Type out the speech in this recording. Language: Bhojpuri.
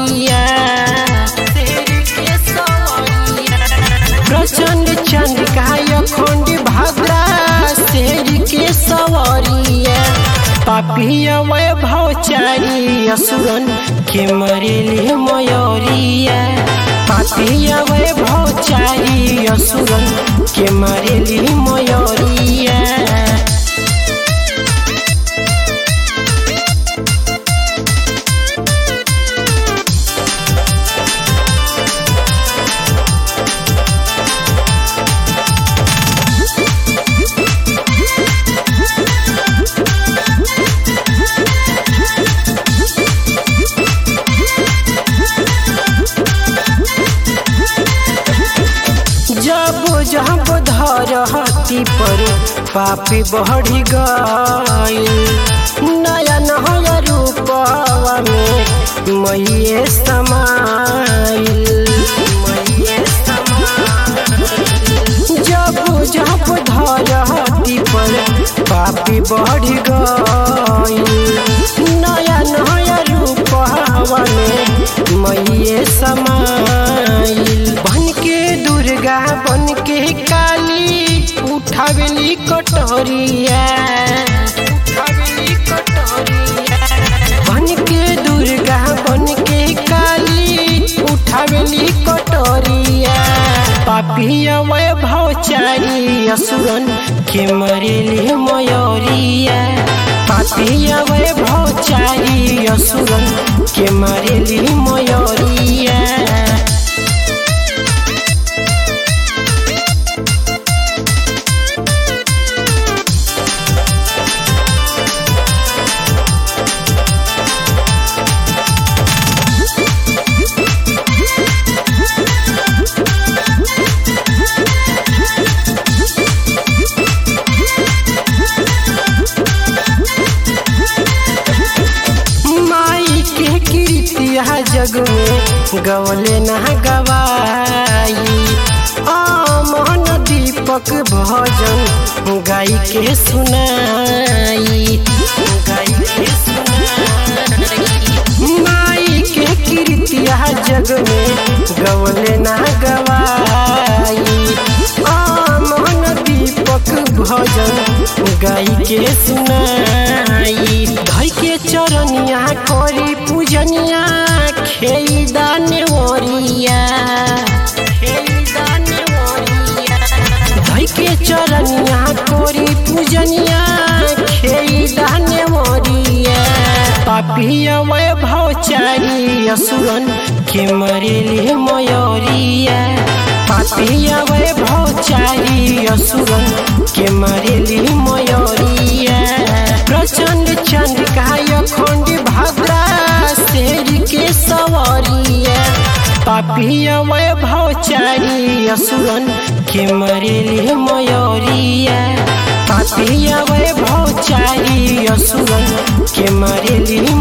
सवरिया शेर के सवरिया प्रचंड चंद्रिकाय खंड भद्रा शेर के सवरिया पापिया वैभव चारी असुरन के मरेली मयूरिया पापिया वैभव चारी असुरन के मरेली मयूरिया जब जब धरती पर पापी बढ़ी गई नया नया रूपवा में मैये समाइल मैये समाइल। जब जब धरती पर पापी बढ़ी गई नया नया रूपवा में मैये समाइल बन के दुर्गा बन के काली उठावेली कटोरिया उठावेली कटोरिया बन के दुर्गा बन के काली उठावेली कटोरिया पापिया वैभव चारी असुरन के मरेली मयूरिया पापिया वैभव चारी असुरन के मरेली मयूरिया माई के कीर्तिया जग में गवले न गवाई आमन दीपक भजन गाई के सुनाई गाई के सुनाई माई के कीर्तिया जग में गवले न गवाई आमन दीपक भजन गाई के सुनाई धई के चरनिया करी पूजनिया खेई दाने ओरिया खेई दाने ओरिया धई के चरनिया करी पूजनिया खेई दाने ओरिया पापिया वैभव चारी असुरन के मरेली मयूरिया पापिया वैभव चारी असुरन के मरेली मयूरिया प्रचंड चंद्रिकाय खंड भद्रा शेर के सवरिया पापिया वैभव चारी असुरन के मरेली मयूरिया पापिया वैभव चारी असुरन के मरेली